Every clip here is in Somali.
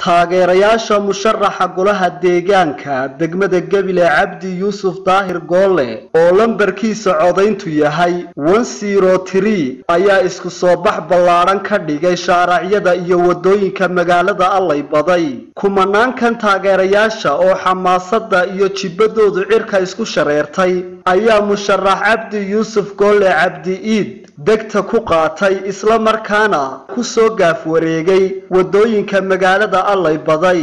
taageerayaasha musharaxa golaha deegaanka degmada gebile cabdi yuusuf daahir goolle oo lambarkiisa codayntu yahay ayaa isku soo bax ballaadhan ka dhigay shaaracyada iyo waddooyinka magaalada allay baday kumanaankan taageerayaasha oo xamaasada iyo jibbadoodu cirka isku shareertay ayaa musharax cabdi yuusuf goolle cabdi iid degta ku qaatay isla markaana ku soo gaaf wareegay waddooyinka magaalada allay baday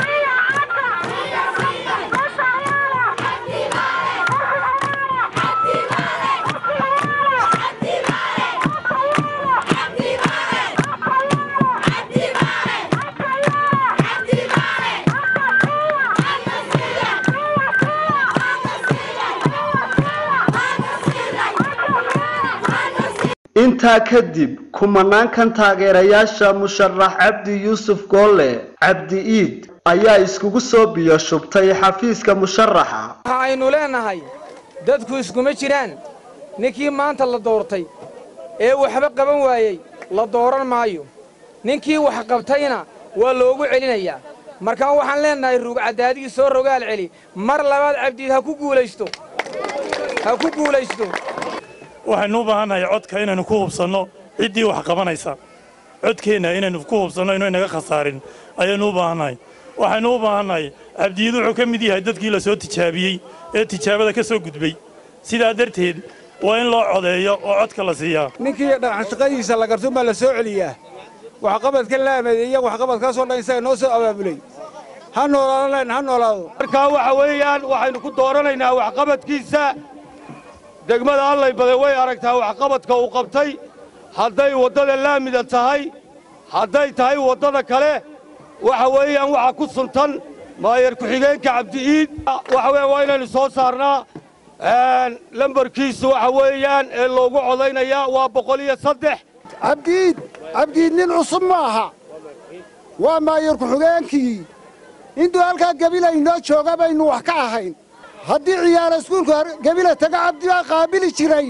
intaa kadib kumanaankan taageerayaasha musharax cabdi yuusuf goolle cabdi iid ayaa iskugu soo biyo shubtay xafiiska musharaxa waxa aynu leennahay dadku iskuma jiraan ninkii maanta la doortay ee waxba qaban waayey la dooran maayo ninkii wax qabtayna waa loogu celinayaa markaan waxaan leennahay ruugcadaadigii soo rogaal celi mar labaad cabdiid ha ku guulaysto ha ku guulaysto waxaynu u baahannahay codka inaynu ku hubsanno ciddii wax qabanaysa codkeenna inaynu ku hubsanno inuu inaga khasaarin ayaynu u baahannahay waxaynu u baahannahay cabdiid wuxuu ka mid yahay dadkii la soo tijaabiyey ee tijaabada ka soo gudbay sidaa darteed waa in loo codeeyo oo codka la siiyaa ninkii dhaqanshaqadiisa la gartun baa la soo celiyaa waxqabadka laameeya waxqabadkaasoo dhan isaga noo soo abaabulay ha noolaado len ha noolaado markaa waxa weeyaan waxaynu ku dooranaynaa waxqabadkiisa degmada allay baday way aragtaa waxqabadka uu qabtay hadday waddada laamida tahay hadday tahay waddada kale waxa weeyaan waxa ku suntan maayar ku-xigeenka cabdi'iid waxa weeyaan waa inaynu soo saarnaa lambarkiisu waxa weeyaan ee loogu codaynayaa waa boqol iyo saddex cabdiid cabdiid nin cusub ma aha waa maayar ku-xigeenkii intuu halkaa gebila inoo jooga baynu wax ka ahayn haddii ciyaara iskuulka gebila taga cabdi baa qaabili jiray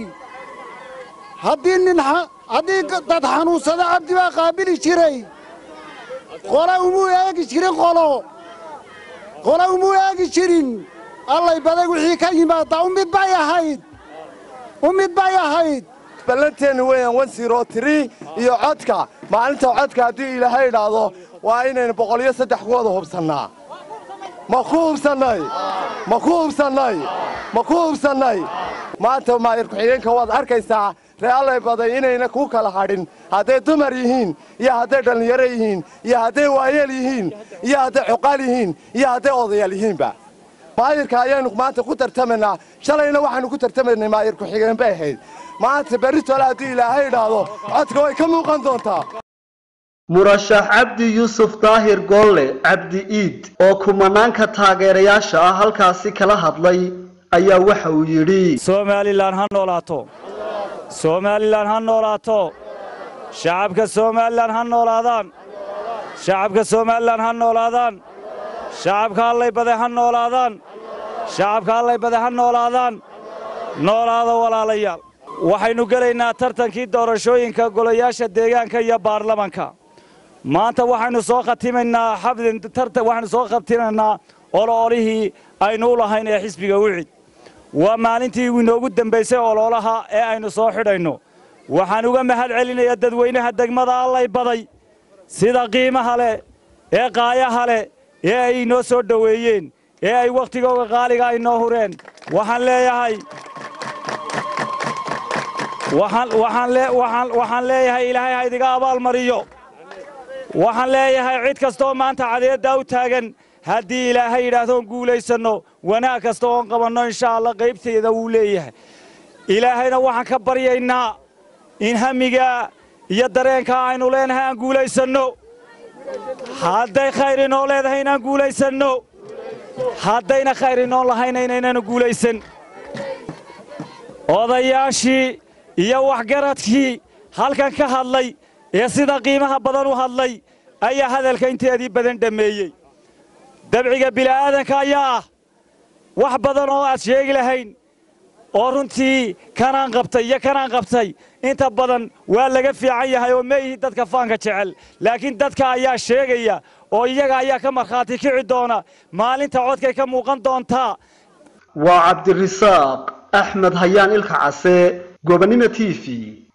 haddii nin haddii dad xanuunsada cabdi baa qaabili jiray qola umuu eegi jirin qolo qola umuu eegi jirin allay baday wixii ka yimaaddaa ummid bay ahayd ummid bay ahayd ballanteennu weeyaan wan siro tirii iyo codka maalinta codka haddii ilaahay idhaahdo waa inaynu boqol iyo saddex ku wada hubsannaa ma ku hubsannay ma ku hubsannay ma ku hubsannay maanta maayar ku-xigeenka waad arkaysaa ree allay baday inayna kuu kala hadhin hadday dumar yihiin iyo hadday dhallinyaro yihiin iyo hadday waayeel yihiin iyo hadday cuqaal yihiin iyo hadday odayaal yihiinba maayarka ayaanu maanta ku tartamaynaa shalayna waxaannu ku tartamaynay maayar ku-xigeen bay ahayd maanta berritole haddii ilaahay idhaahdo codka way ka muuqan doontaa murashax cabdi yuusuf daahir goolle cabdi iid oo kumanaanka taageerayaasha ah halkaasi kala hadlay ayaa waxa uu yidhi somalilan ha noolaato somalilan ha noolaato shacabka somalilan ha noolaadaan shacabka somalilan ha noolaadaan shacabka allay bade ha noolaadaan shacabka allay bade ha noolaadaan noolaada walaalayaal waxaynu gelaynaa tartankii doorashooyinka golayaasha deegaanka iyo baarlamanka maanta waxaynu soo khatimaynaa waxaynu soo khatimaynaa oloolihii aynu u lahayn ee xisbiga wicid waa maalintii inoogu dembaysay oloolaha ee aynu soo xidhayno waxaan uga mahad celinayaa dadweynaha degmada allay baday sida qiimaha leh ee qaayaha leh ee ay inoo soo dhoweeyeen ee ay wakhtigooga qaaliga aynoo hureen waxaan leeyahay waxaan leeyahay ilaahay ha idiga abaalmariyo waxaan leeyahay cid kastooo maanta cadeeddaa u taagan haddii ilaahay yidhaahdoon guulaysanno wanaag kasta oon qabanno insha allah qaybteeda wuu leeyahay ilaahayna waxaan ka baryaynaa in hamigaa iyo dareenkaa aynu leenahay aan guulaysanno hadday khayr inoo leedahay inaan guulaysanno haddayna khayr inoon lahayna inaynanu guulaysan odayaashii iyo waxgaradkii halkan ka hadlay ee sida qiimaha badan u hadlay ayaa hadalka inteedii badan dhammeeyey dabciga bila'aadanka ayaa ah wax badan oo aad sheegi lahayn oo runtii kanaan qabtay iyo kanaan qabtay inta badan waa laga fiican yahay oo ma ihi dadka faanka jecel laakiin dadka ayaa sheegaya oo iyaga ayaa ka markhaati kici doona maalinta codkay ka muuqan doontaa waa cabdirisaaq axmed hayaan ilka case gobonimo t v